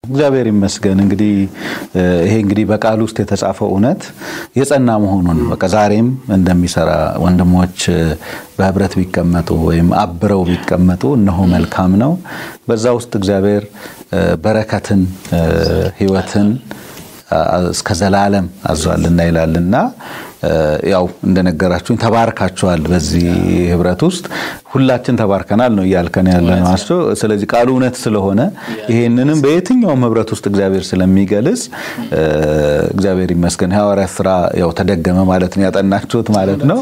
እግዚአብሔር ይመስገን። እንግዲህ ይሄ እንግዲህ በቃል ውስጥ የተጻፈው እውነት የጸና መሆኑን በቃ ዛሬም እንደሚሰራ ወንድሞች በህብረት ቢቀመጡ ወይም አብረው ቢቀመጡ እነሆ መልካም ነው። በዛ ውስጥ እግዚአብሔር በረከትን፣ ህይወትን እስከ ዘላለም አዟልና ይላልና ያው እንደነገራችሁኝ ተባርካችኋል። በዚህ ህብረት ውስጥ ሁላችን ተባርከናል ነው እያልከን ያለ ነው አስቶ። ስለዚህ ቃሉ እውነት ስለሆነ ይሄንንም በየትኛውም ህብረት ውስጥ እግዚአብሔር ስለሚገልጽ እግዚአብሔር ይመስገን። ሐዋርያት ስራ ያው ተደገመ ማለት ነው ያጠናችሁት ማለት ነው።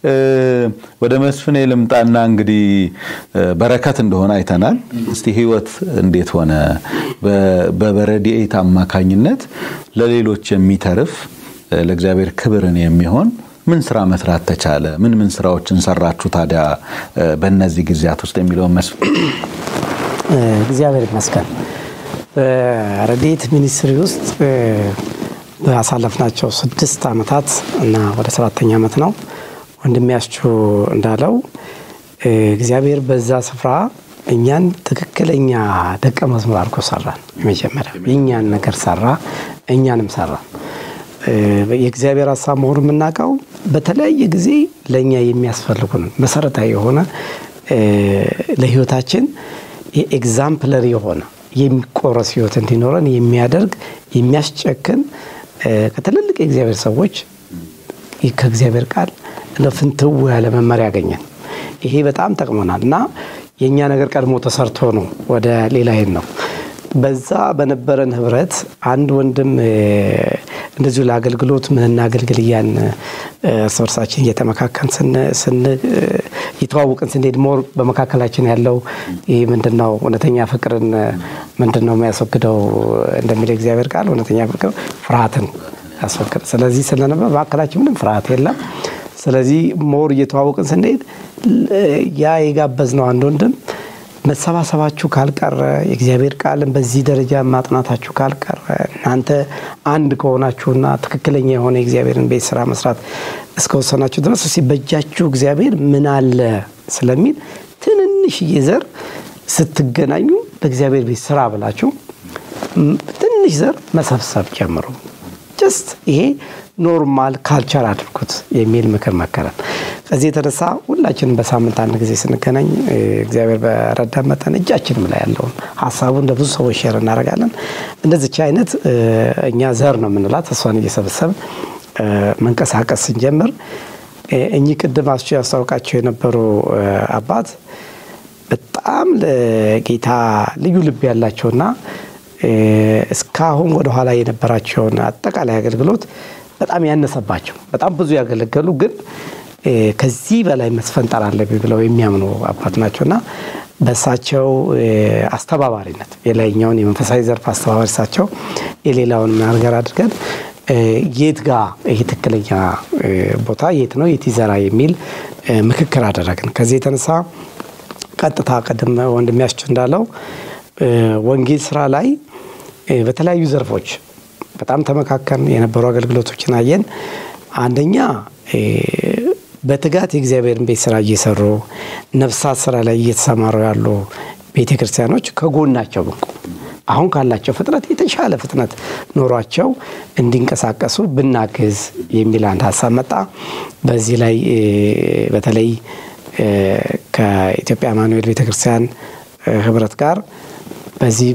ወደ መስፍኔ ልምጣና እንግዲህ በረከት እንደሆነ አይተናል። እስቲ ህይወት እንዴት ሆነ? በበረድኤት አማካኝነት ለሌሎች የሚተርፍ ለእግዚአብሔር ክብርን የሚሆን ምን ስራ መስራት ተቻለ? ምን ምን ስራዎችን ሰራችሁ ታዲያ በእነዚህ ጊዜያት ውስጥ የሚለውን መስፍን። እግዚአብሔር ይመስገን። በረድኤት ሚኒስትሪ ውስጥ ባሳለፍናቸው ስድስት ዓመታት እና ወደ ሰባተኛ ዓመት ነው ወንድሚያስችሁ እንዳለው እግዚአብሔር በዛ ስፍራ እኛን ትክክለኛ ደቀ መዝሙር አድርጎ ሰራን። የመጀመሪያ የእኛን ነገር ሰራ፣ እኛንም ሰራን። የእግዚአብሔር ሀሳብ መሆኑ የምናውቀው በተለያየ ጊዜ ለእኛ የሚያስፈልጉን መሰረታዊ የሆነ ለህይወታችን ኤግዛምፕለሪ የሆነ የሚቆረስ ህይወት እንዲኖረን የሚያደርግ የሚያስጨክን ከትልልቅ የእግዚአብሔር ሰዎች ከእግዚአብሔር ቃል ፍንትው ያለ መመሪያ ያገኘን። ይሄ በጣም ጠቅሞናል እና የእኛ ነገር ቀድሞ ተሰርቶ ነው ወደ ሌላ ሄድ ነው። በዛ በነበረን ህብረት አንድ ወንድም እንደዚሁ ለአገልግሎት ምን እናገልግል እያን እርስ በርሳችን እየተመካከን እየተዋወቅን ስንሄድ ሞር በመካከላችን ያለው ይህ ምንድን ነው እውነተኛ ፍቅርን ምንድን ነው የሚያስወግደው እንደሚል እግዚአብሔር ቃል እውነተኛ ፍቅር ፍርሃትን ያስወግድ። ስለዚህ ስለነበር በመካከላችን ምንም ፍርሃት የለም። ስለዚህ ሞር እየተዋወቅን ስንሄድ ያ የጋበዝነው አንድ ወንድም መሰባሰባችሁ ካልቀረ የእግዚአብሔር ቃልን በዚህ ደረጃ ማጥናታችሁ ካልቀረ እናንተ አንድ ከሆናችሁና ትክክለኛ የሆነ የእግዚአብሔርን ቤት ስራ መስራት እስከወሰናችሁ ድረስ እስኪ በእጃችሁ እግዚአብሔር ምን አለ ስለሚል ትንንሽዬ ዘር ስትገናኙ በእግዚአብሔር ቤት ስራ ብላችሁ ትንሽ ዘር መሰብሰብ ጀምሩ። ጀስት ይሄ ኖርማል ካልቸር አድርጉት የሚል ምክር መከረን። ከዚህ የተነሳ ሁላችንም በሳምንት አንድ ጊዜ ስንገናኝ እግዚአብሔር በረዳ መጠን እጃችንም ላይ ያለውን ሀሳቡን ለብዙ ሰዎች ሼር እናደርጋለን። እንደዚች አይነት እኛ ዘር ነው የምንላት እሷን እየሰበሰብ መንቀሳቀስ ስንጀምር እኚህ ቅድም አስቹ ያስታውቃቸው የነበሩ አባት በጣም ለጌታ ልዩ ልብ ያላቸውና እስካሁን ወደኋላ የነበራቸውን አጠቃላይ አገልግሎት በጣም ያነሰባቸው በጣም ብዙ ያገለገሉ ግን ከዚህ በላይ መስፈንጠር አለብኝ ብለው የሚያምኑ አባት ናቸውና በእሳቸው አስተባባሪነት የላይኛውን የመንፈሳዊ ዘርፍ አስተባባሪ እሳቸው የሌላውን ነገር አድርገን የት ጋ ይህ ትክክለኛ ቦታ የት ነው የት ይዘራ የሚል ምክክር አደረግን። ከዚህ የተነሳ ቀጥታ ቀደም ወንድሚያስችው እንዳለው ወንጌል ስራ ላይ በተለያዩ ዘርፎች በጣም ተመካከርን። የነበሩ አገልግሎቶችን አየን። አንደኛ በትጋት የእግዚአብሔርን ቤት ስራ እየሰሩ ነፍሳት ስራ ላይ እየተሰማሩ ያሉ ቤተ ክርስቲያኖች ከጎናቸው ብንቆም አሁን ካላቸው ፍጥነት የተሻለ ፍጥነት ኖሯቸው እንዲንቀሳቀሱ ብናግዝ የሚል አንድ ሀሳብ መጣ። በዚህ ላይ በተለይ ከኢትዮጵያ አማኑኤል ቤተክርስቲያን ህብረት ጋር በዚህ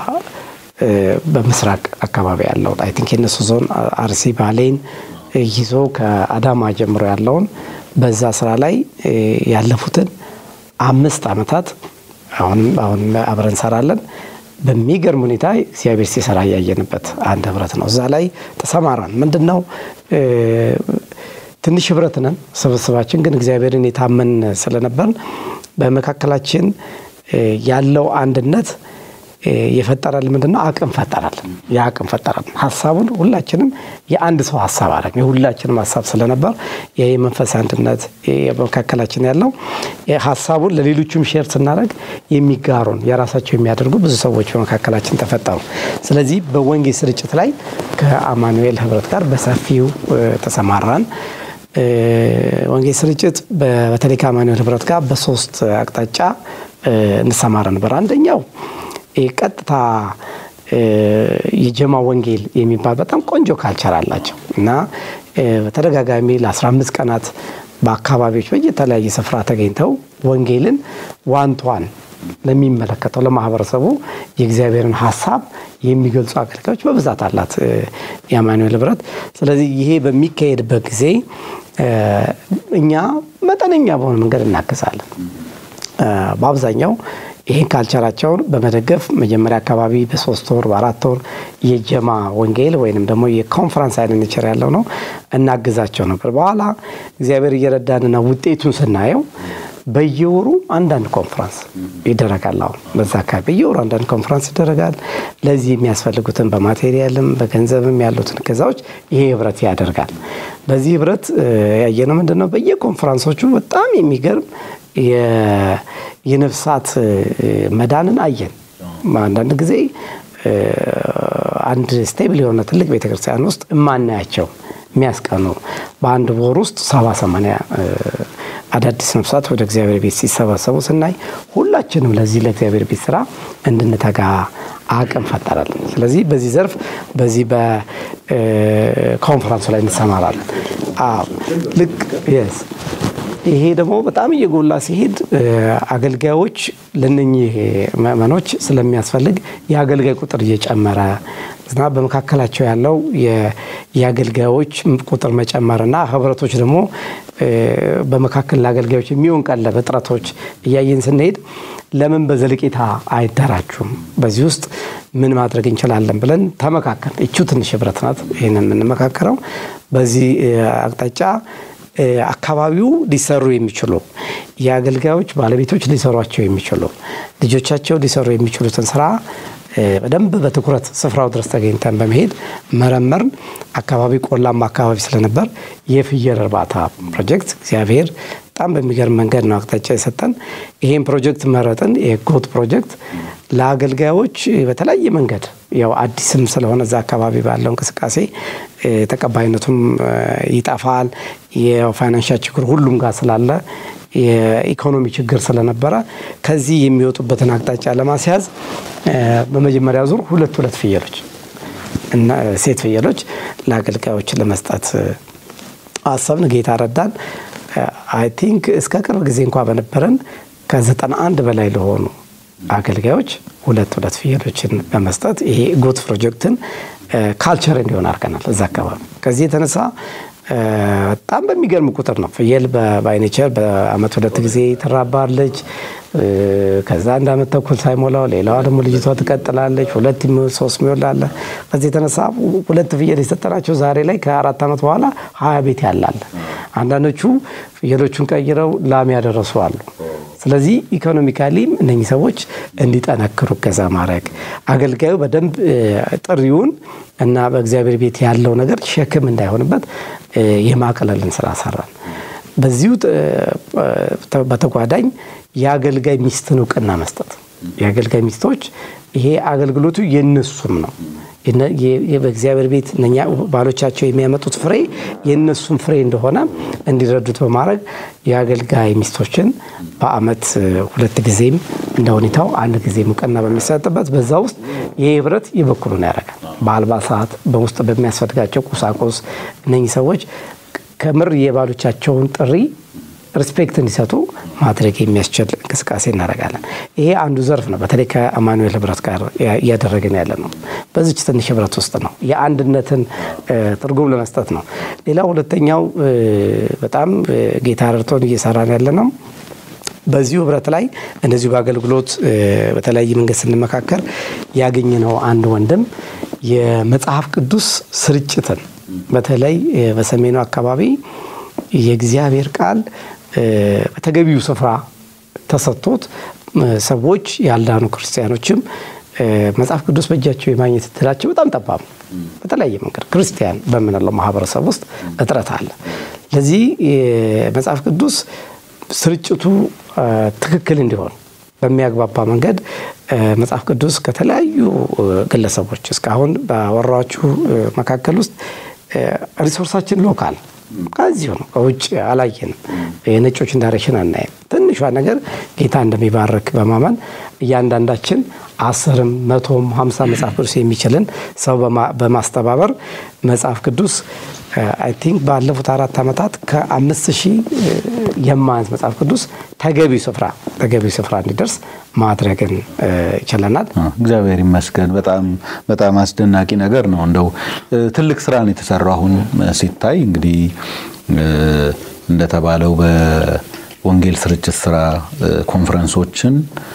በምስራቅ አካባቢ ያለው አይ ቲንክ የነሱ ዞን አርሲ ባሌን ይዞ ከአዳማ ጀምሮ ያለውን በዛ ስራ ላይ ያለፉትን አምስት ዓመታት አሁንም አሁን አብረን እንሰራለን። በሚገርም ሁኔታ እግዚአብሔር ሲሰራ እያየንበት አንድ ህብረት ነው። እዛ ላይ ተሰማራን። ምንድን ነው ትንሽ ህብረት ነን ስብስባችን፣ ግን እግዚአብሔርን የታመን ስለነበር በመካከላችን ያለው አንድነት የፈጠራል ምንድን ነው አቅም ፈጠራል። የአቅም ፈጠራል ሀሳቡን ሁላችንም የአንድ ሰው ሀሳብ አለ የሁላችንም ሀሳብ ስለነበር ይህ የመንፈስ አንድነት በመካከላችን ያለው ሀሳቡን ለሌሎቹም ሼር ስናደርግ የሚጋሩን የራሳቸው የሚያደርጉ ብዙ ሰዎች በመካከላችን ተፈጠሩ። ስለዚህ በወንጌል ስርጭት ላይ ከአማኑኤል ህብረት ጋር በሰፊው ተሰማራን። ወንጌል ስርጭት በተለይ ከአማኑኤል ህብረት ጋር በሶስት አቅጣጫ እንሰማራ ነበር። አንደኛው ቀጥታ የጀማ ወንጌል የሚባል በጣም ቆንጆ ካልቸር አላቸው እና በተደጋጋሚ ለ15 ቀናት በአካባቢዎች በየተለያየ ስፍራ ተገኝተው ወንጌልን ዋንቷን ለሚመለከተው ለማህበረሰቡ የእግዚአብሔርን ሀሳብ የሚገልጹ አገልጋዮች በብዛት አላት የአማኑኤል ህብረት። ስለዚህ ይሄ በሚካሄድበት ጊዜ እኛ መጠነኛ በሆነ መንገድ እናግዛለን። በአብዛኛው ይህን ካልቸራቸውን በመደገፍ መጀመሪያ አካባቢ በሶስት ወር በአራት ወር የጀማ ወንጌል ወይንም ደግሞ የኮንፈረንስ አይነት ኔቸር ያለው ነው እናግዛቸው ነበር። በኋላ እግዚአብሔር እየረዳንና ውጤቱን ስናየው በየወሩ አንዳንድ ኮንፈረንስ ይደረጋል። አሁን በዛ አካባቢ በየወሩ አንዳንድ ኮንፈረንስ ይደረጋል። ለዚህ የሚያስፈልጉትን በማቴሪያልም በገንዘብም ያሉትን እገዛዎች ይሄ ህብረት ያደርጋል። በዚህ ህብረት ያየነው ምንድን ነው? በየኮንፈረንሶቹ በጣም የሚገርም የነፍሳት መዳንን አየን። አንዳንድ ጊዜ አንድ ስቴብል የሆነ ትልቅ ቤተክርስቲያን ውስጥ የማናያቸው የሚያስቀኑ በአንድ ወር ውስጥ ሰባ ሰማንያ አዳዲስ ነፍሳት ወደ እግዚአብሔር ቤት ሲሰባሰቡ ስናይ ሁላችንም ለዚህ ለእግዚአብሔር ቤት ስራ እንድንተጋ አቅም ፈጠራለን። ስለዚህ በዚህ ዘርፍ በዚህ በኮንፈረንሱ ላይ እንሰማራለን። ልክ የስ ይሄ ደግሞ በጣም እየጎላ ሲሄድ አገልጋዮች ለነኚህ ምዕመኖች ስለሚያስፈልግ የአገልጋይ ቁጥር እየጨመረ እና በመካከላቸው ያለው የአገልጋዮች ቁጥር መጨመርና ህብረቶች ደግሞ በመካከል ለአገልጋዮች የሚሆን ቀለብ እጥረቶች እያየን ስንሄድ ለምን በዘለቄታ አይደራጁም? በዚህ ውስጥ ምን ማድረግ እንችላለን ብለን ተመካከል። እቹ ትንሽ ህብረት ናት። ይህንን የምንመካከረው በዚህ አቅጣጫ አካባቢው ሊሰሩ የሚችሉ የአገልጋዮች ባለቤቶች ሊሰሯቸው የሚችሉ ልጆቻቸው ሊሰሩ የሚችሉትን ስራ በደንብ በትኩረት ስፍራው ድረስ ተገኝተን በመሄድ መረመርን። አካባቢ ቆላማ አካባቢ ስለነበር የፍየል እርባታ ፕሮጀክት እግዚአብሔር በጣም በሚገርም መንገድ ነው አቅጣጫ የሰጠን። ይሄን ፕሮጀክት መረጥን። የጎት ፕሮጀክት ለአገልጋዮች በተለያየ መንገድ ያው አዲስም ስለሆነ እዛ አካባቢ ባለው እንቅስቃሴ ተቀባይነቱም ይጠፋል። የፋይናንሻል ችግር ሁሉም ጋር ስላለ የኢኮኖሚ ችግር ስለነበረ ከዚህ የሚወጡበትን አቅጣጫ ለማስያዝ በመጀመሪያ ዙር ሁለት ሁለት ፍየሎች እና ሴት ፍየሎች ለአገልጋዮች ለመስጠት አሰብን። ጌታ ረዳን። አይ ቲንክ እስከ ቅርብ ጊዜ እንኳ በነበረን ከዘጠና አንድ በላይ ለሆኑ አገልጋዮች ሁለት ሁለት ፍየሎችን በመስጠት ይሄ ጎት ፕሮጀክትን ካልቸር እንዲሆን አድርገናል እዛ አካባቢ። ከዚህ የተነሳ በጣም በሚገርም ቁጥር ነው ፍየል በባይኔቸር በአመት ሁለት ጊዜ ትራባለች። ከዛ አንድ አመት ተኩል ሳይሞላው ሌላዋ ደግሞ ልጅቷ ትቀጥላለች። ሁለት ሶስት ሚወልድ አለ። ከዚህ የተነሳ ሁለት ፍየል የሰጠናቸው ዛሬ ላይ ከአራት ዓመት በኋላ ሀያ ቤት ያላለ አንዳንዶቹ ፍየሎቹን ቀይረው ላም ያደረሱ አሉ። ስለዚህ ኢኮኖሚካሊም እነኚህ ሰዎች እንዲጠነክሩ እገዛ ማድረግ አገልጋዩ በደንብ ጥሪውን እና በእግዚአብሔር ቤት ያለው ነገር ሸክም እንዳይሆንበት የማቅለልን ስራ ሰራን። በዚሁ በተጓዳኝ የአገልጋይ ሚስትን እውቅና መስጠት የአገልጋይ ሚስቶች ይሄ አገልግሎቱ የነሱም ነው። በእግዚአብሔር ቤት እነኛ ባሎቻቸው የሚያመጡት ፍሬ የእነሱም ፍሬ እንደሆነ እንዲረዱት በማድረግ የአገልጋይ ሚስቶችን በአመት ሁለት ጊዜም እንደ ሁኔታው አንድ ጊዜም እውቅና በሚሰጥበት በዛ ውስጥ ይህ ህብረት የበኩሉን ያደርጋል። በአልባሳት በውስጥ በሚያስፈልጋቸው ቁሳቁስ እነኚህ ሰዎች ከምር የባሎቻቸውን ጥሪ ሪስፔክት እንዲሰጡ ማድረግ የሚያስችል እንቅስቃሴ እናደርጋለን። ይሄ አንዱ ዘርፍ ነው። በተለይ ከአማኑኤል ህብረት ጋር እያደረግን ያለ ነው። በዚች ትንሽ ህብረት ውስጥ ነው የአንድነትን ትርጉም ለመስጠት ነው። ሌላ ሁለተኛው በጣም ጌታ ረድቶን እየሰራን ያለ ነው። በዚሁ ህብረት ላይ እንደዚሁ በአገልግሎት በተለያየ መንገድ ስንመካከር ያገኘነው አንድ ወንድም የመጽሐፍ ቅዱስ ስርጭትን በተለይ በሰሜኑ አካባቢ የእግዚአብሔር ቃል በተገቢው ስፍራ ተሰጥቶት ሰዎች ያልዳኑ ክርስቲያኖችም መጽሐፍ ቅዱስ በእጃቸው የማግኘት እድላቸው በጣም ጠባብ ነው። በተለያየ መንገድ ክርስቲያን በምንለው ማህበረሰብ ውስጥ እጥረት አለ። ለዚህ መጽሐፍ ቅዱስ ስርጭቱ ትክክል እንዲሆን በሚያግባባ መንገድ መጽሐፍ ቅዱስ ከተለያዩ ግለሰቦች እስካሁን ባወራችሁ መካከል ውስጥ ሪሶርሳችን ሎካል ከዚሁ ነው። ከውጭ አላየንም። የነጮችን ዳይሬክሽን አናይም። ትንሿ ነገር ጌታ እንደሚባረክ በማመን እያንዳንዳችን አስርም መቶም ሀምሳ መጽሐፍ ቅዱስ የሚችልን ሰው በማስተባበር መጽሐፍ ቅዱስ አይ ቲንክ ባለፉት አራት ዓመታት ከአምስት ሺህ የማያንስ መጽሐፍ ቅዱስ ተገቢው ስፍራ ተገቢው ስፍራ እንዲደርስ ማድረግን ችለናል። እግዚአብሔር ይመስገን። በጣም በጣም አስደናቂ ነገር ነው። እንደው ትልቅ ስራ ነው የተሰራው። አሁን ሲታይ እንግዲህ እንደተባለው በወንጌል ስርጭት ስራ ኮንፈረንሶችን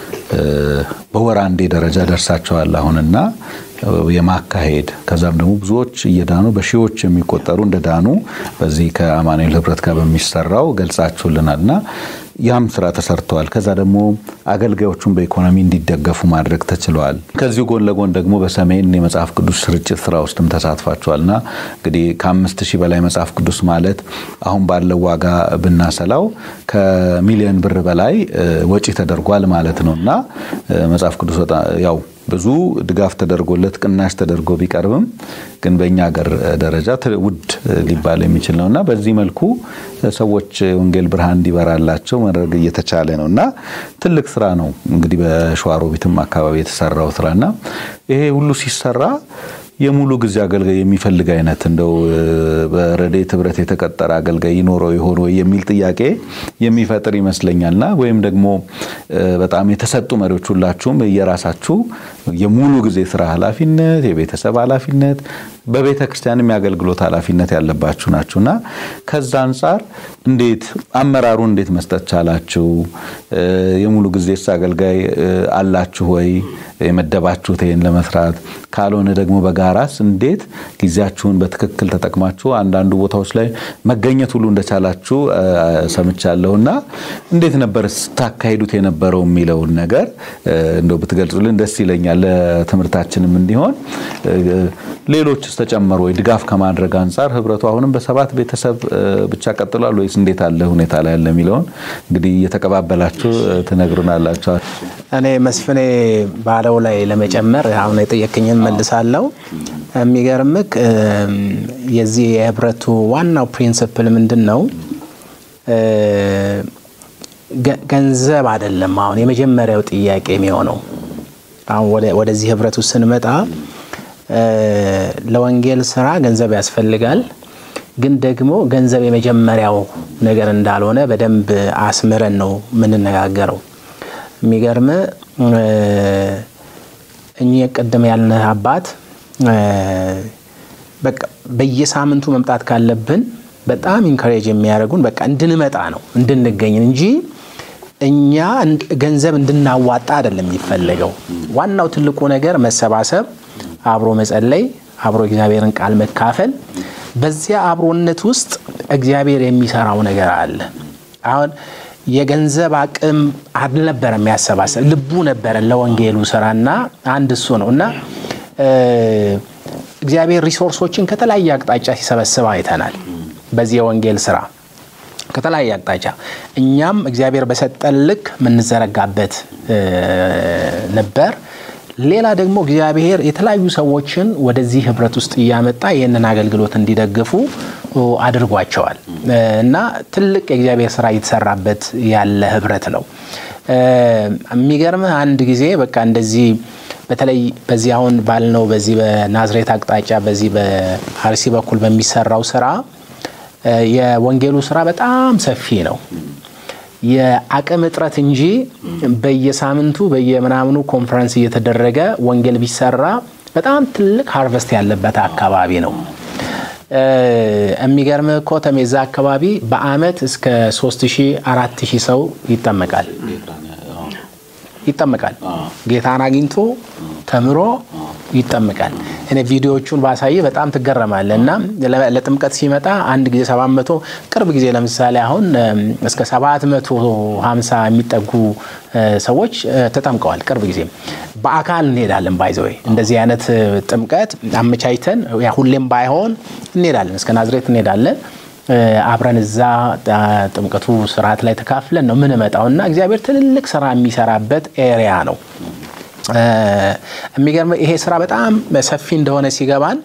በወር አንዴ ደረጃ ደርሳቸዋል አሁንና የማካሄድ ከዛም ደግሞ ብዙዎች እየዳኑ በሺዎች የሚቆጠሩ እንደዳኑ በዚህ ከአማኑኤል ህብረት ጋር በሚሰራው ገልጻችሁልናል እና ያም ስራ ተሰርተዋል። ከዛ ደግሞ አገልጋዮቹን በኢኮኖሚ እንዲደገፉ ማድረግ ተችለዋል። ከዚሁ ጎን ለጎን ደግሞ በሰሜን የመጽሐፍ ቅዱስ ስርጭት ስራ ውስጥም ተሳትፋቸዋል እና እንግዲህ ከአምስት ሺህ በላይ መጽሐፍ ቅዱስ ማለት አሁን ባለው ዋጋ ብናሰላው ከሚሊዮን ብር በላይ ወጪ ተደርጓል ማለት ነው እና መጽሐፍ ቅዱስ ያው ብዙ ድጋፍ ተደርጎለት ቅናሽ ተደርጎ ቢቀርብም ግን በእኛ ሀገር ደረጃ ውድ ሊባል የሚችል ነው እና በዚህ መልኩ ሰዎች ወንጌል ብርሃን እንዲበራላቸው ማድረግ እየተቻለ ነው እና ትልቅ ስራ ነው እንግዲህ በሸዋሮቢትም አካባቢ የተሰራው ስራ እና ይሄ ሁሉ ሲሰራ የሙሉ ጊዜ አገልጋይ የሚፈልግ አይነት እንደው በረድኤት ህብረት የተቀጠረ አገልጋይ ይኖረው ይሆን ወይ የሚል ጥያቄ የሚፈጥር ይመስለኛልና ወይም ደግሞ በጣም የተሰጡ መሪዎች ሁላችሁም የራሳችሁ የሙሉ ጊዜ ስራ ኃላፊነት፣ የቤተሰብ ኃላፊነት፣ በቤተ ክርስቲያንም የአገልግሎት ኃላፊነት ያለባችሁ ናችሁና ከዛ አንጻር እንዴት አመራሩ እንዴት መስጠት ቻላችሁ? የሙሉ ጊዜስ አገልጋይ አላችሁ ወይ የመደባችሁት ይህን ለመስራት? ካልሆነ ደግሞ በጋራስ እንዴት ጊዜያችሁን በትክክል ተጠቅማችሁ አንዳንዱ ቦታዎች ላይ መገኘት ሁሉ እንደቻላችሁ ሰምቻለሁና እንዴት ነበር ስታካሂዱት የነበረው የሚለውን ነገር እንደው ብትገልጹልን ደስ ይለኛል። ለትምህርታችንም እንዲሆን ሌሎችስ ተጨመሩ ወይ? ድጋፍ ከማድረግ አንጻር ህብረቱ አሁንም በሰባት ቤተሰብ ብቻ ቀጥሏል ወይስ እንዴት አለ ሁኔታ ላይ ያለ የሚለውን እንግዲህ እየተቀባበላችሁ ትነግሩናላችኋል። እኔ መስፍኔ ባለው ላይ ለመጨመር አሁን የጠየቅኝን መልሳለሁ። የሚገርምክ የዚህ የህብረቱ ዋናው ፕሪንስፕል ምንድን ነው? ገንዘብ አይደለም። አሁን የመጀመሪያው ጥያቄ የሚሆነው አሁን ወደዚህ ህብረቱ ስንመጣ ለወንጌል ስራ ገንዘብ ያስፈልጋል። ግን ደግሞ ገንዘብ የመጀመሪያው ነገር እንዳልሆነ በደንብ አስምረን ነው የምንነጋገረው። የሚገርም እኚህ ቅድም ያልንህ አባት በቃ በየሳምንቱ መምጣት ካለብን በጣም ኢንካሬጅ የሚያደርጉን በቃ እንድንመጣ ነው እንድንገኝ እንጂ እኛ ገንዘብ እንድናዋጣ አይደለም የሚፈለገው። ዋናው ትልቁ ነገር መሰባሰብ፣ አብሮ መጸለይ፣ አብሮ እግዚአብሔርን ቃል መካፈል። በዚያ አብሮነት ውስጥ እግዚአብሔር የሚሰራው ነገር አለ። አሁን የገንዘብ አቅም አልነበረም የሚያሰባሰብ ልቡ ነበረ ለወንጌሉ ስራና አንድ እሱ ነው እና እግዚአብሔር ሪሶርሶችን ከተለያየ አቅጣጫ ሲሰበስብ አይተናል። በዚህ የወንጌል ስራ ከተለያየ አቅጣጫ እኛም እግዚአብሔር በሰጠን ልክ የምንዘረጋበት ነበር። ሌላ ደግሞ እግዚአብሔር የተለያዩ ሰዎችን ወደዚህ ህብረት ውስጥ እያመጣ ይህንን አገልግሎት እንዲደግፉ አድርጓቸዋል እና ትልቅ የእግዚአብሔር ስራ እየተሰራበት ያለ ህብረት ነው። የሚገርምህ አንድ ጊዜ በቃ እንደዚህ በተለይ በዚህ አሁን ባልነው በዚህ በናዝሬት አቅጣጫ በዚህ በአርሲ በኩል በሚሰራው ስራ የወንጌሉ ስራ በጣም ሰፊ ነው። የአቅም እጥረት እንጂ በየሳምንቱ በየምናምኑ ኮንፈረንስ እየተደረገ ወንጌል ቢሰራ በጣም ትልቅ ሃርቨስት ያለበት አካባቢ ነው። የሚገርም እኮ ተሜዛ አካባቢ በአመት እስከ 3000 4000 ሰው ይጠመቃል ይጠመቃል። ጌታን አግኝቶ ተምሮ ይጠመቃል። እኔ ቪዲዮዎቹን ባሳየ በጣም ትገረማለ። እና ለጥምቀት ሲመጣ አንድ ጊዜ 700 ቅርብ ጊዜ ለምሳሌ አሁን እስከ 750 የሚጠጉ ሰዎች ተጠምቀዋል። ቅርብ ጊዜ በአካል እንሄዳለን። ባይዘወይ እንደዚህ አይነት ጥምቀት አመቻችተን ሁሌም ባይሆን እንሄዳለን፣ እስከ ናዝሬት እንሄዳለን። አብረን እዛ ጥምቀቱ ስርዓት ላይ ተካፍለን ነው ምንመጣው እና እግዚአብሔር ትልልቅ ስራ የሚሰራበት ኤሪያ ነው። የሚገርም ይሄ ስራ በጣም ሰፊ እንደሆነ ሲገባን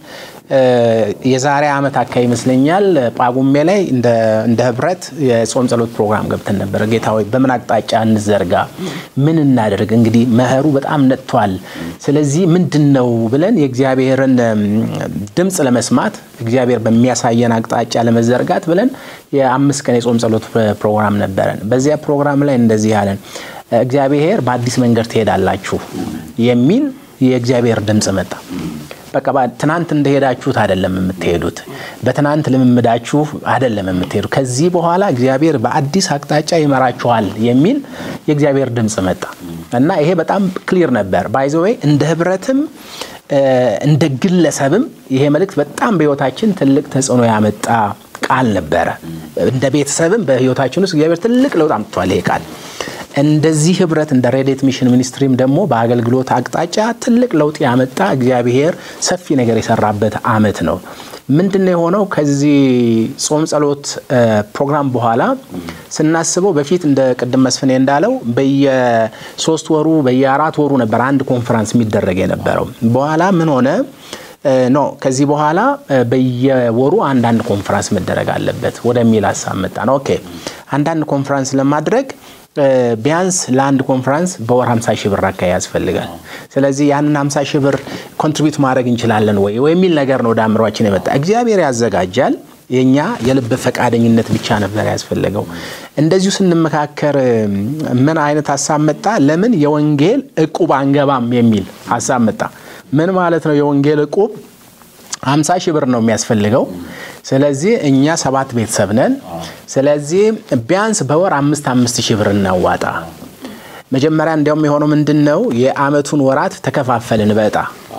የዛሬ ዓመት አካባቢ ይመስለኛል ጳጉሜ ላይ እንደ ህብረት የጾም ጸሎት ፕሮግራም ገብተን ነበረ። ጌታ ሆይ በምን አቅጣጫ እንዘርጋ፣ ምን እናደርግ? እንግዲህ መኸሩ በጣም ነጥቷል። ስለዚህ ምንድን ነው ብለን የእግዚአብሔርን ድምፅ ለመስማት እግዚአብሔር በሚያሳየን አቅጣጫ ለመዘርጋት ብለን የአምስት ቀን የጾም ጸሎት ፕሮግራም ነበረን። በዚያ ፕሮግራም ላይ እንደዚህ ያለን እግዚአብሔር በአዲስ መንገድ ትሄዳላችሁ የሚል የእግዚአብሔር ድምፅ መጣ። በቃ ትናንት እንደሄዳችሁት አይደለም የምትሄዱት፣ በትናንት ልምምዳችሁ አይደለም የምትሄዱ። ከዚህ በኋላ እግዚአብሔር በአዲስ አቅጣጫ ይመራችኋል የሚል የእግዚአብሔር ድምፅ መጣ እና ይሄ በጣም ክሊር ነበር። ባይዘወይ እንደ ህብረትም እንደ ግለሰብም ይሄ መልእክት በጣም በህይወታችን ትልቅ ተጽዕኖ ያመጣ ቃል ነበረ። እንደ ቤተሰብም በህይወታችን ውስጥ እግዚአብሔር ትልቅ ለውጥ አምጥቷል ይሄ ቃል እንደዚህ ህብረት እንደ ሬዴት ሚሽን ሚኒስትሪም ደግሞ በአገልግሎት አቅጣጫ ትልቅ ለውጥ ያመጣ እግዚአብሔር ሰፊ ነገር የሰራበት አመት ነው። ምንድን ነው የሆነው? ከዚህ ጾም ጸሎት ፕሮግራም በኋላ ስናስበው በፊት እንደ ቅድም መስፍኔ እንዳለው በየሶስት ወሩ በየአራት ወሩ ነበር አንድ ኮንፈረንስ የሚደረግ የነበረው። በኋላ ምን ሆነ? ኖ ከዚህ በኋላ በየወሩ አንዳንድ ኮንፈረንስ መደረግ አለበት ወደሚል ሀሳብ መጣ ነው። ኦኬ አንዳንድ ኮንፈረንስ ለማድረግ ቢያንስ ለአንድ ኮንፈረንስ በወር 50 ሺህ ብር አካባቢ ያስፈልጋል። ስለዚህ ያንን 50 ሺህ ብር ኮንትሪቢዩት ማድረግ እንችላለን ወይ የሚል ነገር ነው ወደ አእምሯችን የመጣ። እግዚአብሔር ያዘጋጃል። የኛ የልብ ፈቃደኝነት ብቻ ነበር ያስፈለገው። እንደዚሁ ስንመካከር ምን አይነት ሀሳብ መጣ? ለምን የወንጌል እቁብ አንገባም የሚል ሀሳብ መጣ። ምን ማለት ነው? የወንጌል እቁብ 50 ሺህ ብር ነው የሚያስፈልገው። ስለዚህ እኛ ሰባት ቤተሰብ ነን። ስለዚህ ቢያንስ በወር አምስት አምስት ሺህ ብር እናዋጣ። መጀመሪያ እንዲያውም የሆነው ምንድን ነው የአመቱን ወራት ተከፋፈልን በእጣ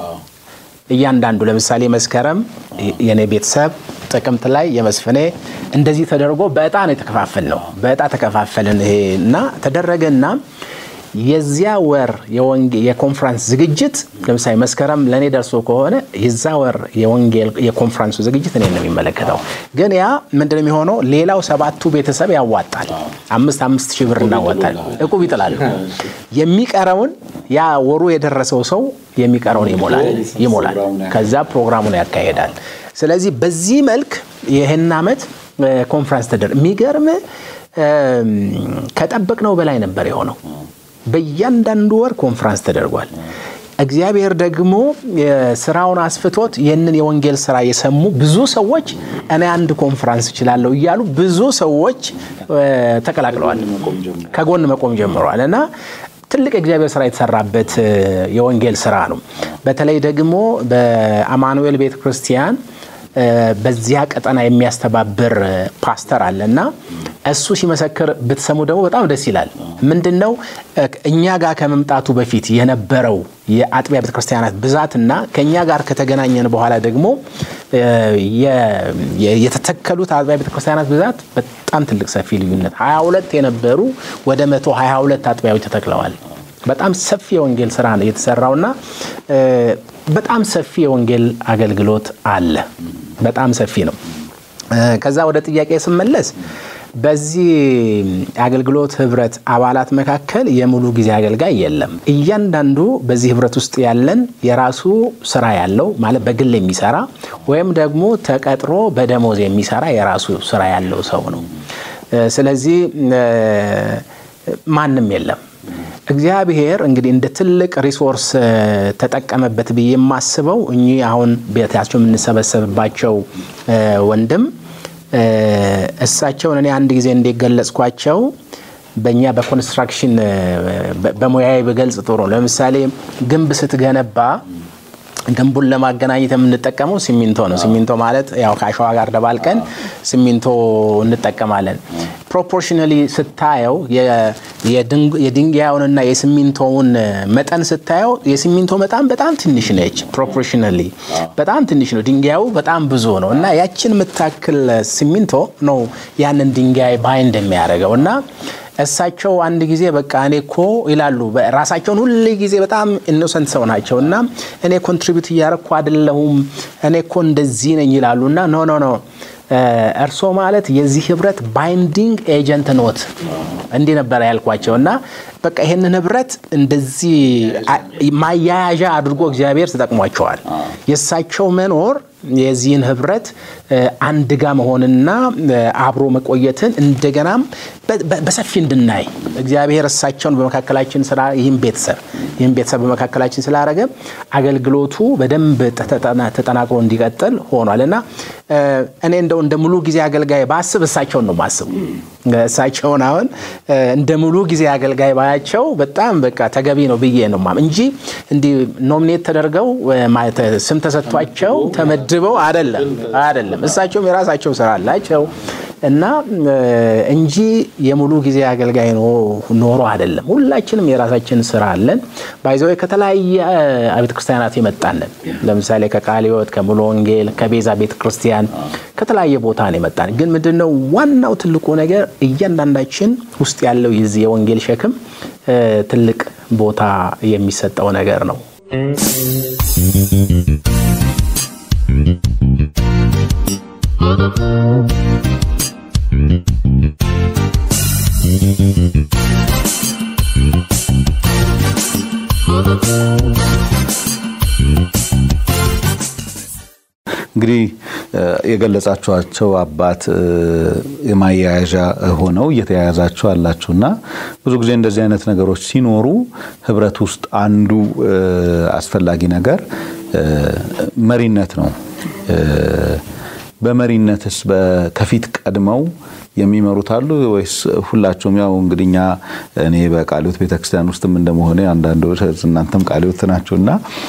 እያንዳንዱ ለምሳሌ መስከረም የኔ ቤተሰብ፣ ጥቅምት ላይ የመስፍኔ እንደዚህ ተደርጎ በእጣ ነው የተከፋፈል ነው። በእጣ ተከፋፈልን ይሄ እና ተደረገና የዚያ ወር የኮንፈረንስ ዝግጅት ለምሳሌ መስከረም ለእኔ ደርሶ ከሆነ የዛ ወር የወንጌል የኮንፈረንሱ ዝግጅት እኔ ነው የሚመለከተው። ግን ያ ምንድን የሚሆነው ሌላው ሰባቱ ቤተሰብ ያዋጣል። አምስት አምስት ሺህ ብር እናዋጣል፣ እቁብ ይጥላሉ። የሚቀረውን ያ ወሩ የደረሰው ሰው የሚቀረውን ይሞላል ይሞላል። ከዛ ፕሮግራሙን ያካሄዳል። ስለዚህ በዚህ መልክ ይህን ዓመት ኮንፈረንስ ተደር የሚገርም ከጠበቅነው በላይ ነበር የሆነው። በእያንዳንዱ ወር ኮንፈረንስ ተደርጓል። እግዚአብሔር ደግሞ ስራውን አስፍቶት ይህንን የወንጌል ስራ የሰሙ ብዙ ሰዎች እኔ አንድ ኮንፈረንስ እችላለሁ እያሉ ብዙ ሰዎች ተቀላቅለዋል፣ ከጎን መቆም ጀምረዋል እና ትልቅ የእግዚአብሔር ስራ የተሰራበት የወንጌል ስራ ነው። በተለይ ደግሞ በአማኑኤል ቤተ ክርስቲያን በዚያ ቀጠና የሚያስተባብር ፓስተር አለ እና እሱ ሲመሰክር ብትሰሙ ደግሞ በጣም ደስ ይላል። ምንድን ነው እኛ ጋር ከመምጣቱ በፊት የነበረው የአጥቢያ ቤተክርስቲያናት ብዛትና ከእኛ ጋር ከተገናኘን በኋላ ደግሞ የተተከሉት አጥቢያ ቤተክርስቲያናት ብዛት በጣም ትልቅ ሰፊ ልዩነት 22 የነበሩ ወደ 122 አጥቢያዎች ተተክለዋል። በጣም ሰፊ የወንጌል ስራ ነው የተሰራውና በጣም ሰፊ የወንጌል አገልግሎት አለ። በጣም ሰፊ ነው። ከዛ ወደ ጥያቄ ስመለስ በዚህ አገልግሎት ህብረት አባላት መካከል የሙሉ ጊዜ አገልጋይ የለም። እያንዳንዱ በዚህ ህብረት ውስጥ ያለን የራሱ ስራ ያለው ማለት በግል የሚሰራ ወይም ደግሞ ተቀጥሮ በደሞዝ የሚሰራ የራሱ ስራ ያለው ሰው ነው። ስለዚህ ማንም የለም። እግዚአብሔር እንግዲህ እንደ ትልቅ ሪሶርስ ተጠቀመበት ብዬ የማስበው እኚህ አሁን ቤታቸው የምንሰበሰብባቸው ወንድም እሳቸውን እኔ አንድ ጊዜ እንደገለጽኳቸው በእኛ በኮንስትራክሽን በሙያዊ በገልጽ ጥሩ ነው። ለምሳሌ ግንብ ስትገነባ ግንቡን ለማገናኘት የምንጠቀመው ሲሚንቶ ነው። ሲሚንቶ ማለት ያው ከአሸዋ ጋር ደባልቀን ሲሚንቶ እንጠቀማለን። ፕሮፖርሽናሊ ስታየው የድንጋዩንና የሲሚንቶውን መጠን ስታየው የሲሚንቶ መጠን በጣም ትንሽ ነች። ፕሮፖርሽናሊ በጣም ትንሽ ነው። ድንጋዩ በጣም ብዙ ነው እና ያችን የምታክል ሲሚንቶ ነው ያንን ድንጋይ ባይንድ የሚያደርገው እና እሳቸው አንድ ጊዜ በቃ እኔ እኮ ይላሉ ራሳቸውን ሁል ጊዜ በጣም ኢኖሰንት ሰው ናቸው እና እኔ ኮንትሪቢዩት እያረኩ አይደለሁም እኔ እኮ እንደዚህ ነኝ ይላሉ እና ኖ ኖ ኖ እርሶ ማለት የዚህ ህብረት ባይንዲንግ ኤጀንት ኖት እንዲህ ነበረ ያልኳቸው እና በቃ ይህንን ህብረት እንደዚህ ማያያዣ አድርጎ እግዚአብሔር ተጠቅሟቸዋል። የእሳቸው መኖር የዚህን ህብረት አንድ ጋ መሆንና አብሮ መቆየትን እንደገናም በሰፊ እንድናይ እግዚአብሔር እሳቸውን በመካከላችን ስራ ይህም ቤተሰብ ይህም ቤተሰብ በመካከላችን ስላደረገ አገልግሎቱ በደንብ ተጠናክሮ እንዲቀጥል ሆኗል እና እኔ እንደው እንደ ሙሉ ጊዜ አገልጋይ ባስብ እሳቸውን ነው ማስቡ። እሳቸውን አሁን እንደ ሙሉ ጊዜ አገልጋይ ባያቸው በጣም በቃ ተገቢ ነው ብዬ ነው እንጂ እንዲህ ኖሚኔት ተደርገው ስም ተሰጥቷቸው ተመድበው አይደለም አይደለም። እሳቸውም የራሳቸው ስራ አላቸው እና እንጂ የሙሉ ጊዜ አገልጋይ ኖሮ አይደለም። ሁላችንም የራሳችን ስራ አለን። ባይዘው ከተለያየ ቤተ ክርስቲያናት የመጣንን ለምሳሌ ከቃለ ሕይወት፣ ከሙሉ ወንጌል፣ ከቤዛ ቤተ ክርስቲያን ከተለያየ ቦታ ነው የመጣን። ግን ምንድነው ዋናው ትልቁ ነገር እያንዳንዳችን ውስጥ ያለው የዚህ የወንጌል ሸክም ትልቅ ቦታ የሚሰጠው ነገር ነው። እንግዲህ የገለጻችኋቸው አባት የማያያዣ ሆነው እየተያያዛችሁ አላችሁና ብዙ ጊዜ እንደዚህ አይነት ነገሮች ሲኖሩ ህብረት ውስጥ አንዱ አስፈላጊ ነገር መሪነት ነው። በመሪነትስ ከፊት ቀድመው የሚመሩት አሉ ወይስ ሁላቸውም? ያው እንግዲህ እኛ እኔ በቃለ ሕይወት ቤተክርስቲያን ውስጥም እንደመሆነ አንዳንዶች እናንተም ቃለ ሕይወት ናችሁና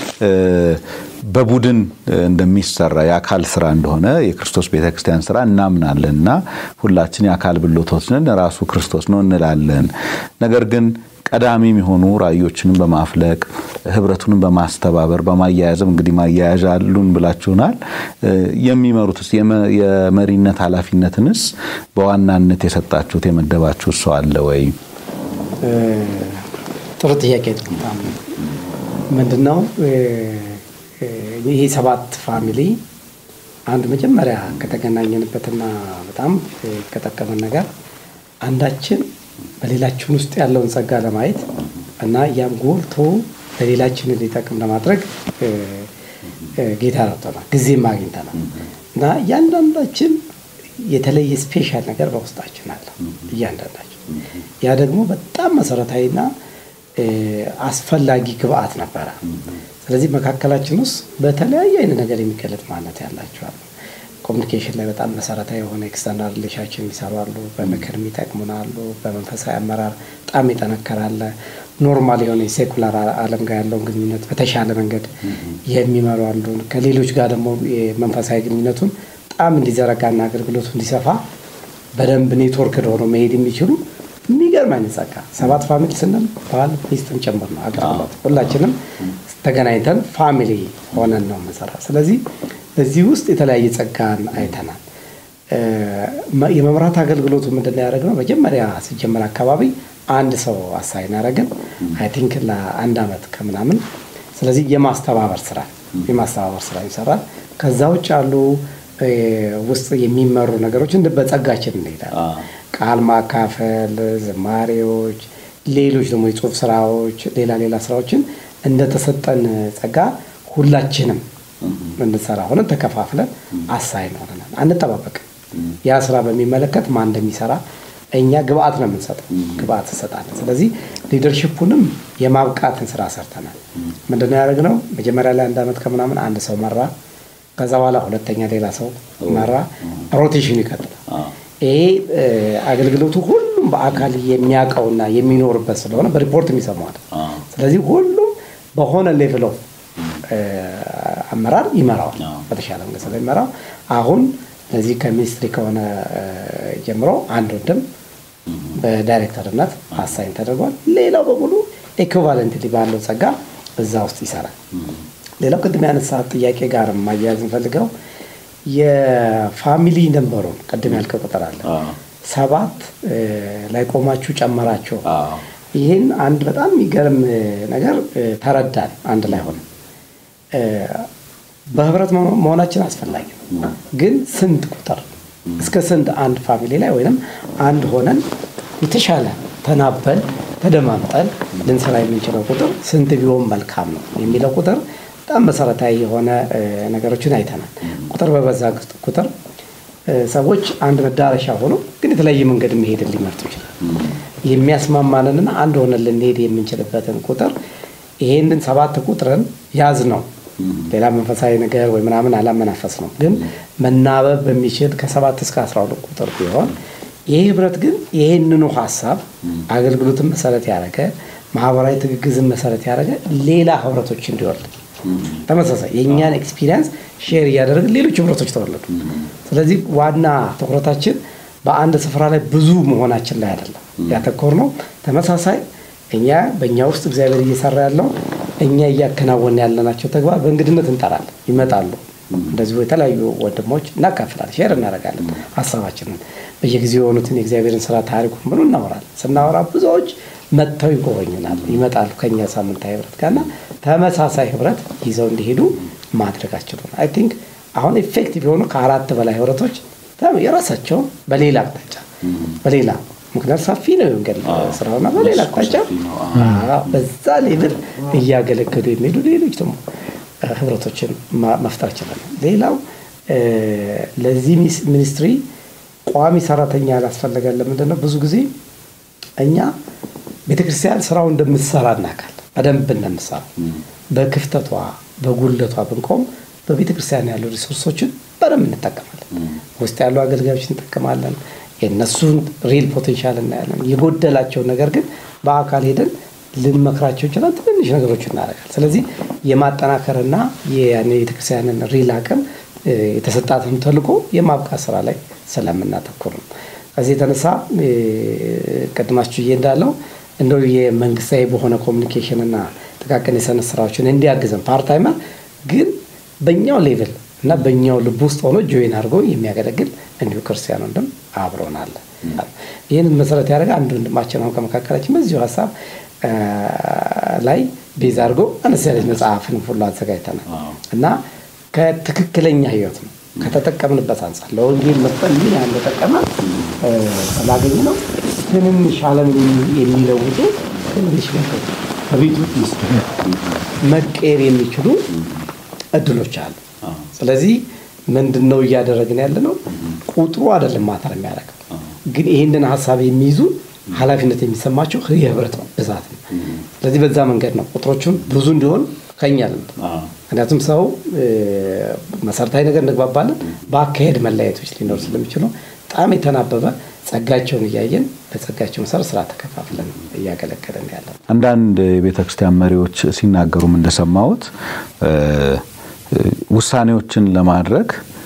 በቡድን እንደሚሰራ የአካል ስራ እንደሆነ የክርስቶስ ቤተክርስቲያን ስራ እናምናለን እና ሁላችን የአካል ብልቶች ነን፣ ራሱ ክርስቶስ ነው እንላለን። ነገር ግን ቀዳሚ የሚሆኑ ራእዮችንም በማፍለቅ ህብረቱንም በማስተባበር በማያያዝም እንግዲህ ማያያዣ አሉን ብላችሁናል። የሚመሩትስ የመሪነት ኃላፊነትንስ በዋናነት የሰጣችሁት የመደባችሁት ሰው አለ ወይ? ጥሩ ጥያቄ ነው። ምንድነው ይሄ ሰባት ፋሚሊ አንድ መጀመሪያ ከተገናኘንበትና በጣም ከጠቀመን ነገር አንዳችን በሌላችን ውስጥ ያለውን ጸጋ ለማየት እና ያም ጎልቶ ለሌላችን እንዲጠቅም ለማድረግ ጌታ ረድቶናል፣ ጊዜም አግኝተናል እና እያንዳንዳችን የተለየ ስፔሻል ነገር በውስጣችን አለ እያንዳንዳችን። ያ ደግሞ በጣም መሰረታዊና አስፈላጊ ግብአት ነበረ። ስለዚህ መካከላችን ውስጥ በተለያየ አይነት ነገር የሚገለጥ ማንነት ያላቸዋል። ኮሚኒኬሽን ላይ በጣም መሰረታዊ የሆነ ኤክስተርናል ሪሌሽንሽፕ የሚሰሩ አሉ። በምክር የሚጠቅሙን አሉ። በመንፈሳዊ አመራር በጣም ይጠነከራለ። ኖርማል የሆነ የሴኩላር ዓለም ጋር ያለውን ግንኙነት በተሻለ መንገድ የሚመሩ አሉ። ከሌሎች ጋር ደግሞ የመንፈሳዊ ግንኙነቱን በጣም እንዲዘረጋና አገልግሎቱ እንዲሰፋ በደንብ ኔትወርክ ሆነው መሄድ የሚችሉ የሚገርም አይነት ጸጋ ሰባት ፋሚሊ ስንል ባል ሚስትም ጭምር ነው አገልግሎት። ሁላችንም ተገናኝተን ፋሚሊ ሆነን ነው የምንሰራ። ስለዚህ በዚህ ውስጥ የተለያየ ጸጋን አይተናል። የመምራት አገልግሎቱ ምንድን ነው ያደረግነው? መጀመሪያ ሲጀመር አካባቢ አንድ ሰው አሳይን ያደረግን አይ ቲንክ ለአንድ ዓመት ከምናምን። ስለዚህ የማስተባበር ስራ የማስተባበር ስራ ይሰራል። ከዛ ውጭ ያሉ ውስጥ የሚመሩ ነገሮች በጸጋችን እንሄዳለን። ቃል ማካፈል፣ ዝማሬዎች፣ ሌሎች ደግሞ የጽሁፍ ስራዎች፣ ሌላ ሌላ ስራዎችን እንደተሰጠን ጸጋ ሁላችንም እንድንሰራ ሆነን ተከፋፍለን አሳይን ሆነናል። አንጠባበቅም። ያ ስራ በሚመለከት ማን እንደሚሰራ እኛ ግብአት ነው የምንሰጠው፣ ግብአት እንሰጣለን። ስለዚህ ሊደርሽፑንም የማብቃትን ስራ ሰርተናል። ምንድነው ያደረግነው? መጀመሪያ ላይ አንድ ዓመት ከምናምን አንድ ሰው መራ። ከዛ በኋላ ሁለተኛ ሌላ ሰው መራ። ሮቴሽኑ ይቀጥላል። ይሄ አገልግሎቱ ሁሉም በአካል የሚያውቀውና የሚኖርበት ስለሆነ በሪፖርት የሚሰማዋል። ስለዚህ ሁሉም በሆነ ሌቭል ኦፍ አመራር ይመራዋል። በተሻለ መንገድ ስለሚመራው አሁን ለዚህ ከሚኒስትሪ ከሆነ ጀምሮ አንድ ወንድም በዳይሬክተርነት አሳይን ተደርጓል። ሌላው በሙሉ ኤኩቫለንትሊ ባለው ጸጋ እዛ ውስጥ ይሰራል። ሌላው ቅድም ያነሳት ጥያቄ ጋር ማያያዝ እንፈልገው የፋሚሊ ነንበሩን ቅድም ያልከው ቁጥር አለ ሰባት ላይ ቆማችሁ ጨመራችሁ። ይህን አንድ በጣም የሚገርም ነገር ተረዳን። አንድ ላይ ሆነ በህብረት መሆናችን አስፈላጊ ነው፣ ግን ስንት ቁጥር እስከ ስንት አንድ ፋሚሊ ላይ ወይም አንድ ሆነን የተሻለ ተናበን ተደማምጠን ልንሰራ የምንችለው ቁጥር ስንት ቢሆን መልካም ነው የሚለው ቁጥር በጣም መሰረታዊ የሆነ ነገሮችን አይተናል። ቁጥር በበዛ ቁጥር ሰዎች አንድ መዳረሻ ሆኖ ግን የተለያየ መንገድ መሄድን ሊመርጡ ይችላል። የሚያስማማንንና አንድ ሆነን ልንሄድ የምንችልበትን ቁጥር ይሄንን ሰባት ቁጥርን ያዝ ነው። ሌላ መንፈሳዊ ነገር ወይ ምናምን አላመናፈስ ነው። ግን መናበብ በሚችል ከሰባት እስከ አስራ ሁለት ቁጥር ቢሆን ይህ ህብረት ግን ይህንኑ ሀሳብ አገልግሎትን መሰረት ያደረገ ማህበራዊ ትግግዝን መሰረት ያደረገ ሌላ ህብረቶች እንዲወልድ ተመሳሳይ የእኛን ኤክስፒሪየንስ ሼር እያደረግን ሌሎች ህብረቶች ተወለዱ። ስለዚህ ዋና ትኩረታችን በአንድ ስፍራ ላይ ብዙ መሆናችን ላይ አይደለም ያተኮር ነው። ተመሳሳይ እኛ በእኛ ውስጥ እግዚአብሔር እየሰራ ያለው እኛ እያከናወን ያለናቸው ተግባር በእንግድነት እንጠራለን፣ ይመጣሉ። እንደዚሁ የተለያዩ ወንድሞች እናካፍላለን፣ ሼር እናደርጋለን ሀሳባችንን በየጊዜው የሆኑትን የእግዚአብሔርን ስራ ታሪኩን ብሎ እናወራለን። ስናወራ ብዙዎች መጥተው ይጎበኙናል፣ ይመጣሉ ከኛ ሳምንታዊ ህብረት ጋርና ተመሳሳይ ህብረት ይዘው እንዲሄዱ ማድረጋቸው ነው። አይ ቲንክ አሁን ኤፌክቲቭ የሆኑ ከአራት በላይ ህብረቶች የራሳቸው በሌላ አቅጣጫ በሌላ ምክንያቱ ሰፊ ነው የወንጌል ስራውና በሌላ አቅጣጫ በዛ ሌብል እያገለገሉ የሚሄዱ ሌሎች ደግሞ ህብረቶችን መፍጠር ይችላል። ሌላው ለዚህ ሚኒስትሪ ቋሚ ሰራተኛ ያላስፈለገን ለምንድን ነው? ብዙ ጊዜ እኛ ቤተክርስቲያን ስራው እንደምትሰራ እናውቃለን። በደንብ እንደምትሰራ በክፍተቷ በጉለቷ ብንቆም በቤተክርስቲያን ያሉ ሪሶርሶችን በደንብ እንጠቀማለን። ውስጥ ያሉ አገልጋዮች እንጠቀማለን። የእነሱን ሪል ፖቴንሻል እናያለን። የጎደላቸውን ነገር ግን በአካል ሄደን ልንመክራቸው ይችላል። ትንንሽ ነገሮች እናደርጋል። ስለዚህ የማጠናከርና የቤተክርስቲያንን ሪል አቅም የተሰጣትን ተልዕኮ የማብቃት ስራ ላይ ስለምናተኩር ነው። ከዚህ የተነሳ ቅድማችሁ እንዳለው እንደው የመንግስታዊ በሆነ ኮሚኒኬሽን እና ጥቃቅን የሰነት ስራዎችን እንዲያግዘን ፓርታይመር ግን በእኛው ሌቭል እና በእኛው ልብ ውስጥ ሆኖ ጆይን አድርጎ የሚያገለግል እንዲሁ ክርስቲያን ወንድም አብሮን አለ። ይህንን መሰረት ያደረገ አንድ ወንድማችን አሁን ከመካከላችን በዚሁ ሀሳብ ላይ ቤዝ አድርጎ አነስ ያለች መጽሐፍን ሁሉ አዘጋጅተናል እና ከትክክለኛ ህይወት ነው ከተጠቀምንበት አንጻር ለወንጌል መጠን ምን ያህል እንደጠቀመ ስላገኝ ነው። ትንንሽ ዓለምን የሚለውጡ ትንንሽ ነገሮች በቤት ውስጥ መቀየር የሚችሉ እድሎች አሉ። ስለዚህ ምንድን ነው እያደረግን ያለ ነው? ቁጥሩ አይደለም ማተር የሚያደርገው ግን ይህንን ሀሳብ የሚይዙ ኃላፊነት የሚሰማቸው የህብረት ብዛት ነው። ስለዚህ በዛ መንገድ ነው ቁጥሮቹን ብዙ እንዲሆን ከኛ ልምድ ምክንያቱም ሰው መሰረታዊ ነገር እንግባባለን፣ በአካሄድ መለያየቶች ሊኖሩ ስለሚችሉ በጣም የተናበበ ጸጋቸውን እያየን በጸጋቸው መሰረት ስራ ተከፋፍለን እያገለገለን ያለ አንዳንድ የቤተ ክርስቲያን መሪዎች ሲናገሩም እንደሰማሁት ውሳኔዎችን ለማድረግ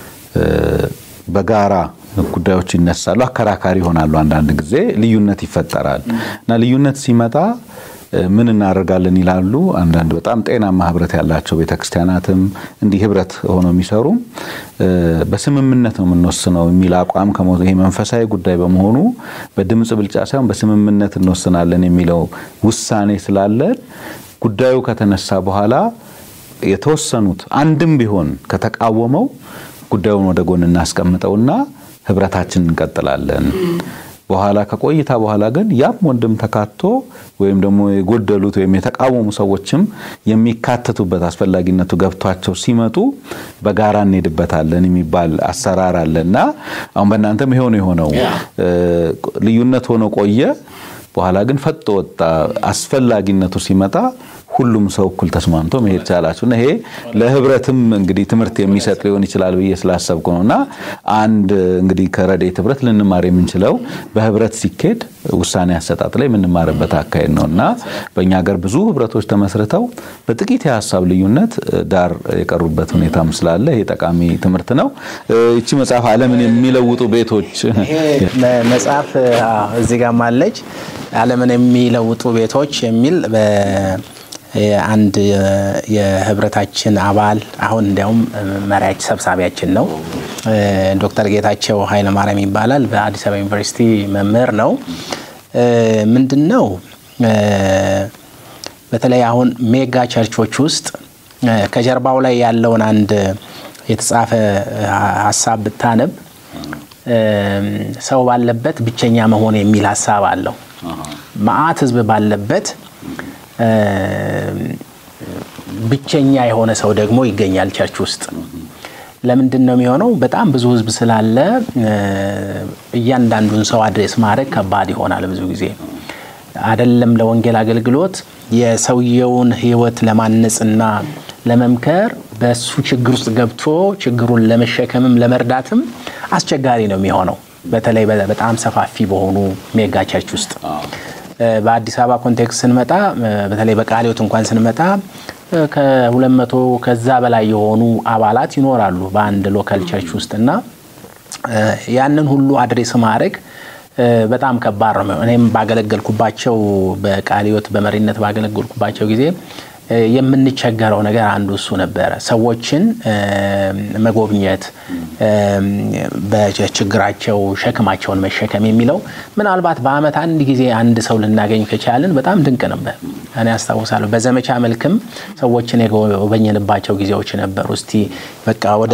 በጋራ ጉዳዮች ይነሳሉ፣ አከራካሪ ይሆናሉ። አንዳንድ ጊዜ ልዩነት ይፈጠራል እና ልዩነት ሲመጣ ምን እናደርጋለን ይላሉ። አንዳንድ በጣም ጤናማ ህብረት ያላቸው ቤተክርስቲያናትም እንዲህ ህብረት ሆነው የሚሰሩ በስምምነት ነው የምንወስነው የሚል አቋም ይሄ መንፈሳዊ ጉዳይ በመሆኑ በድምፅ ብልጫ ሳይሆን በስምምነት እንወስናለን የሚለው ውሳኔ ስላለን ጉዳዩ ከተነሳ በኋላ የተወሰኑት አንድም ቢሆን ከተቃወመው ጉዳዩን ወደ ጎን እናስቀምጠውና ህብረታችን እንቀጥላለን። በኋላ ከቆይታ በኋላ ግን ያም ወንድም ተካቶ ወይም ደግሞ የጎደሉት ወይም የተቃወሙ ሰዎችም የሚካተቱበት አስፈላጊነቱ ገብቷቸው ሲመጡ በጋራ እንሄድበታለን የሚባል አሰራር አለ እና አሁን በእናንተም ይሄው ነው የሆነው። ልዩነት ሆኖ ቆየ። በኋላ ግን ፈጦ ወጣ። አስፈላጊነቱ ሲመጣ ሁሉም ሰው እኩል ተስማምቶ መሄድ ቻላችሁ እና ይሄ ለህብረትም እንግዲህ ትምህርት የሚሰጥ ሊሆን ይችላል ብዬ ስላሰብኩ ነው። እና አንድ እንግዲህ ከረድኤት ህብረት ልንማር የምንችለው በህብረት ሲኬድ ውሳኔ አሰጣጥ ላይ የምንማርበት አካሄድ ነው እና በእኛ ሀገር ብዙ ህብረቶች ተመስርተው በጥቂት የሀሳብ ልዩነት ዳር የቀሩበት ሁኔታም ስላለ ይሄ ጠቃሚ ትምህርት ነው። ይቺ መጽሐፍ ዓለምን የሚለውጡ ቤቶች መጽሐፍ እዚህ ጋር ማለች ዓለምን የሚለውጡ ቤቶች የሚል አንድ የህብረታችን አባል አሁን እንዲያውም መሪያች ሰብሳቢያችን ነው ዶክተር ጌታቸው ኃይለማርያም ይባላል። በአዲስ አበባ ዩኒቨርሲቲ መምህር ነው። ምንድን ነው በተለይ አሁን ሜጋ ቸርቾች ውስጥ ከጀርባው ላይ ያለውን አንድ የተጻፈ ሀሳብ ብታነብ ሰው ባለበት ብቸኛ መሆን የሚል ሀሳብ አለው። መዓት ህዝብ ባለበት ብቸኛ የሆነ ሰው ደግሞ ይገኛል ቸርች ውስጥ። ለምንድን ነው የሚሆነው? በጣም ብዙ ህዝብ ስላለ እያንዳንዱን ሰው አድሬስ ማድረግ ከባድ ይሆናል። ብዙ ጊዜ አይደለም ለወንጌል አገልግሎት የሰውየውን ህይወት ለማነጽና ለመምከር በሱ ችግር ውስጥ ገብቶ ችግሩን ለመሸከምም ለመርዳትም አስቸጋሪ ነው የሚሆነው በተለይ በጣም ሰፋፊ በሆኑ ሜጋ ቸርች ውስጥ። በአዲስ አበባ ኮንቴክስት ስንመጣ በተለይ በቃሊዮት እንኳን ስንመጣ ከሁለት መቶ ከዛ በላይ የሆኑ አባላት ይኖራሉ በአንድ ሎካል ቸርች ውስጥ እና ያንን ሁሉ አድሬስ ማድረግ በጣም ከባድ ነው። እኔም ባገለገልኩባቸው በቃሊዮት በመሪነት ባገለገልኩባቸው ጊዜ የምንቸገረው ነገር አንዱ እሱ ነበረ። ሰዎችን መጎብኘት፣ በችግራቸው ሸክማቸውን መሸከም የሚለው ምናልባት በዓመት አንድ ጊዜ አንድ ሰው ልናገኝ ከቻልን በጣም ድንቅ ነበር። እኔ አስታውሳለሁ በዘመቻ መልክም ሰዎችን የጎበኘንባቸው ጊዜዎች ነበሩ። እስቲ በቃ ወደ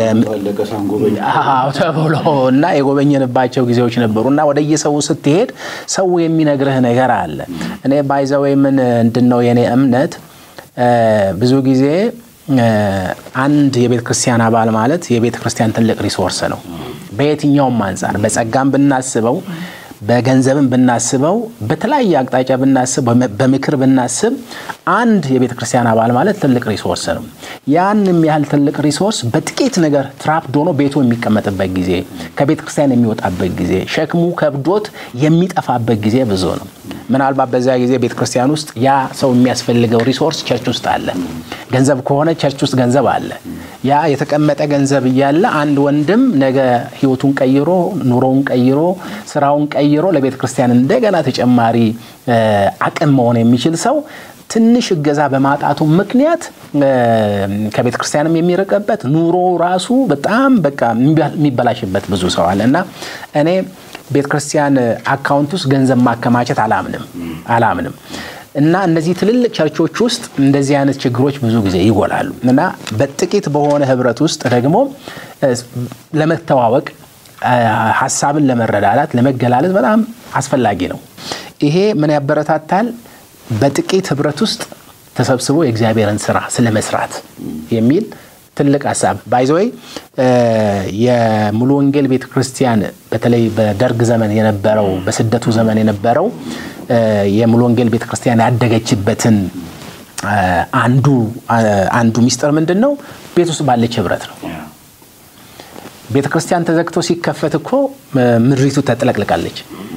ተብሎ እና የጎበኘንባቸው ጊዜዎች ነበሩ እና ወደየሰው ስትሄድ ሰው የሚነግርህ ነገር አለ። እኔ ባይዘወይ ምን እንድን ነው የኔ እምነት ብዙ ጊዜ አንድ የቤተ ክርስቲያን አባል ማለት የቤተ ክርስቲያን ትልቅ ሪሶርስ ነው። በየትኛውም አንጻር በጸጋም ብናስበው፣ በገንዘብም ብናስበው፣ በተለያየ አቅጣጫ ብናስብ፣ በምክር ብናስብ አንድ የቤተ ክርስቲያን አባል ማለት ትልቅ ሪሶርስ ነው። ያንም ያህል ትልቅ ሪሶርስ በጥቂት ነገር ትራፕድ ሆኖ ቤቱ የሚቀመጥበት ጊዜ፣ ከቤተ ክርስቲያን የሚወጣበት ጊዜ፣ ሸክሙ ከብዶት የሚጠፋበት ጊዜ ብዙ ነው። ምናልባት በዚያ ጊዜ ቤተ ክርስቲያን ውስጥ ያ ሰው የሚያስፈልገው ሪሶርስ ቸርች ውስጥ አለ። ገንዘብ ከሆነ ቸርች ውስጥ ገንዘብ አለ። ያ የተቀመጠ ገንዘብ እያለ አንድ ወንድም ነገ ሕይወቱን ቀይሮ ኑሮውን ቀይሮ ስራውን ቀይሮ ለቤተ ክርስቲያን እንደገና ተጨማሪ አቅም መሆን የሚችል ሰው ትንሽ እገዛ በማጣቱ ምክንያት ከቤተ ክርስቲያንም የሚርቅበት ኑሮ ራሱ በጣም በቃ የሚበላሽበት ብዙ ሰው አለ እና እኔ ቤተ ክርስቲያን አካውንት ውስጥ ገንዘብ ማከማቸት አላምንም አላምንም እና እነዚህ ትልልቅ ቸርቾች ውስጥ እንደዚህ አይነት ችግሮች ብዙ ጊዜ ይጎላሉ እና በጥቂት በሆነ ህብረት ውስጥ ደግሞ ለመተዋወቅ ሀሳብን ለመረዳዳት ለመገላለጽ በጣም አስፈላጊ ነው። ይሄ ምን ያበረታታል? በጥቂት ህብረት ውስጥ ተሰብስቦ የእግዚአብሔርን ስራ ስለመስራት የሚል ትልቅ ሀሳብ ባይዘወይ የሙሉ ወንጌል ቤተ ክርስቲያን በተለይ በደርግ ዘመን የነበረው በስደቱ ዘመን የነበረው የሙሉ ወንጌል ቤተ ክርስቲያን ያደገችበትን አንዱ አንዱ ሚስጥር ምንድን ነው? ቤት ውስጥ ባለች ህብረት ነው። ቤተ ክርስቲያን ተዘግቶ ሲከፈት እኮ ምድሪቱ ተጥለቅልቃለች።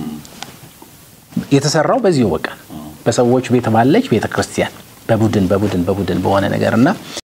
የተሰራው በዚሁ በቃ በሰዎች ቤት ባለች ቤተ ክርስቲያን በቡድን በቡድን በቡድን በሆነ ነገር እና